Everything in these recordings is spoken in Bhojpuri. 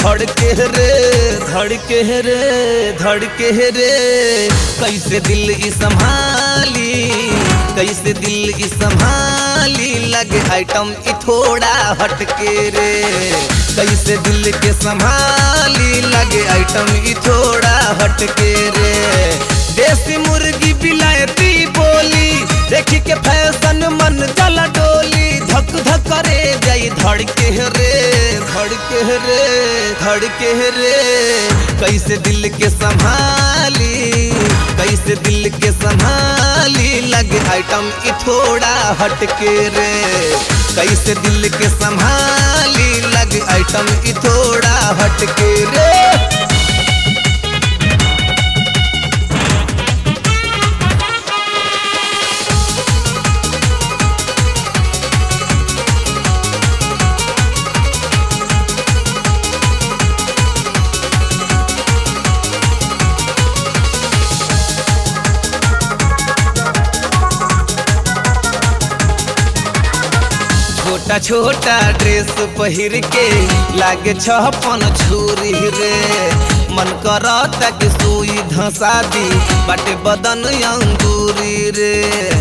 धड़के रे धड़के रे धड़के रे कैसे दिल ई संभाली कैसे दिल ई संभाली लगे आइटम ई थोड़ा हटके रे कैसे दिल के संभाली लगे आइटम ई थोड़ा हटके रे देसी मुर्गी बिलायती बोली देखी के फैशन मन जला डोली धक धक करे जाई धड़के रे धड़के रे धड़के रे कैसे दिल के संभाली कैसे दिल के संभाली लगे आइटम ई थोड़ा हटके रे कैसे दिल के संभाली लगे आइटम ई थोड़ा हटके रे छोटा छोटा ड्रेस पहिर के लागे छपन छुरी रे मन करता कि सुई धसा दी बाटे बदन अंगूरी रे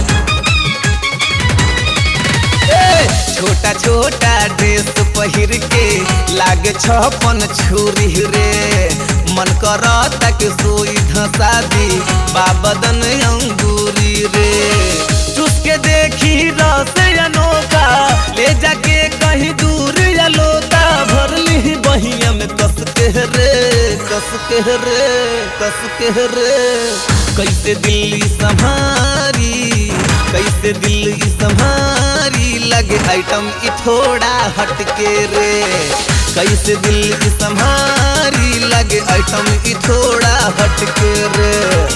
ए, छोटा छोटा ड्रेस पहिर के लागे छपन छुरी रे मन करता कि सुई धसा दी बाबदन अंगूरी रे चुसके देखी रस अनोखा ले जाके कहीं दूर या लोता भर ली बहिया में कस के रे कस के रे कस के रे कैसे दिल्ली संभारी कैसे दिल्ली संभारी लगे आइटम ई थोड़ा हटके रे कैसे दिल्ली संभारी लगे आइटम ई थोड़ा हटके रे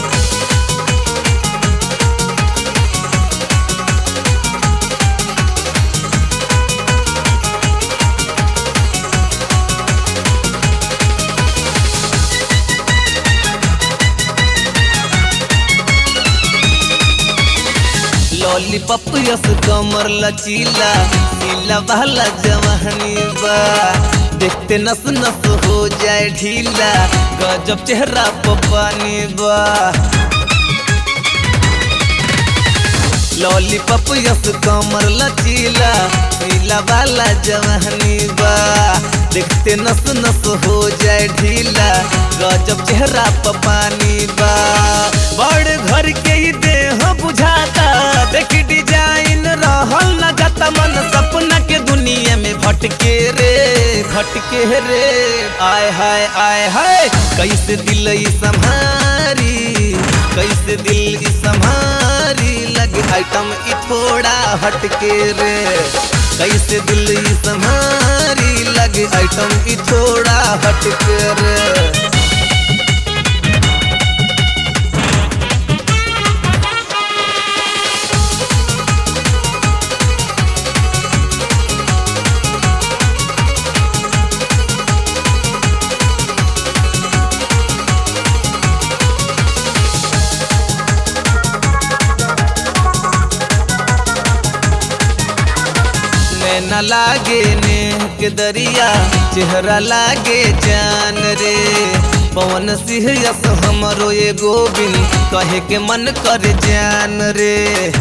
लॉलीपॉप यस कमर लचीला सीला वाला जवानी बा देखते नस नस हो जाए ढीला गजब चेहरा पर पानी बा लॉलीपॉप यस कमर लचीला सीला वाला जवानी बा देखते नस नस हो जाए ढीला गजब चेहरा पर पानी बा बड़ घर के ही देह बुझाता देखी डिजाइन रहल न जाता मन सपना के दुनिया में भटके रे भटके रे आय हाय आय हाय कैसे दिल ई संभारी कैसे दिल ई संभारी लगे आइटम ई थोड़ा हटके रे कैसे दिल ई संभारी लगे आइटम ई थोड़ा हटके रे न लागे ने के दरिया चेहरा लागे जान रे पवन सिंह यस हमरो ये गोविंद कहे के मन कर जान रे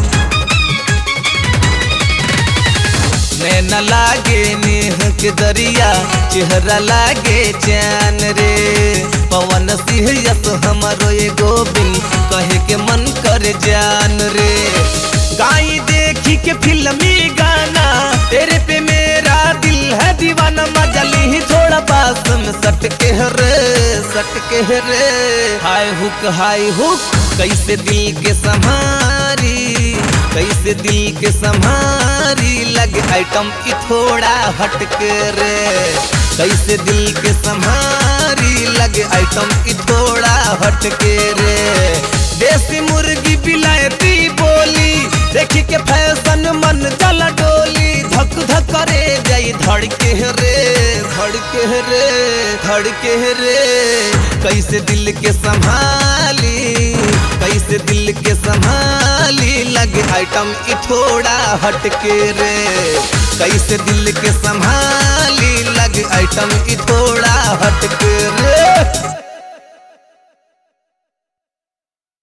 न लागे नेह के दरिया चेहरा लागे जान रे पवन सिंह यस हमरो ये गोविंद कहे के मन कर जान रे गाई देखी के फिल्मी गाना तेरे पे मेरा दिल है दीवाना मजली ही थोड़ा पास में सट के रे सट के रे हाय हुक हाय हुक कैसे दिल के संभारी कैसे दिल के संभारी लगे आइटम की थोड़ा हटके रे कैसे दिल के संभारी लगे आइटम की थोड़ा हटके रे देसी मुर्गी बिलायती बोली देखी के फैशन मन जला डोली धक धक करे जाई धड़के रे धड़के रे धड़के रे कैसे दिल के संभाली कैसे दिल के संभाली संभाली लगे आइटम ई थोड़ा हटके रे कैसे दिल के संभाली लगे आइटम ई थोड़ा हटके रे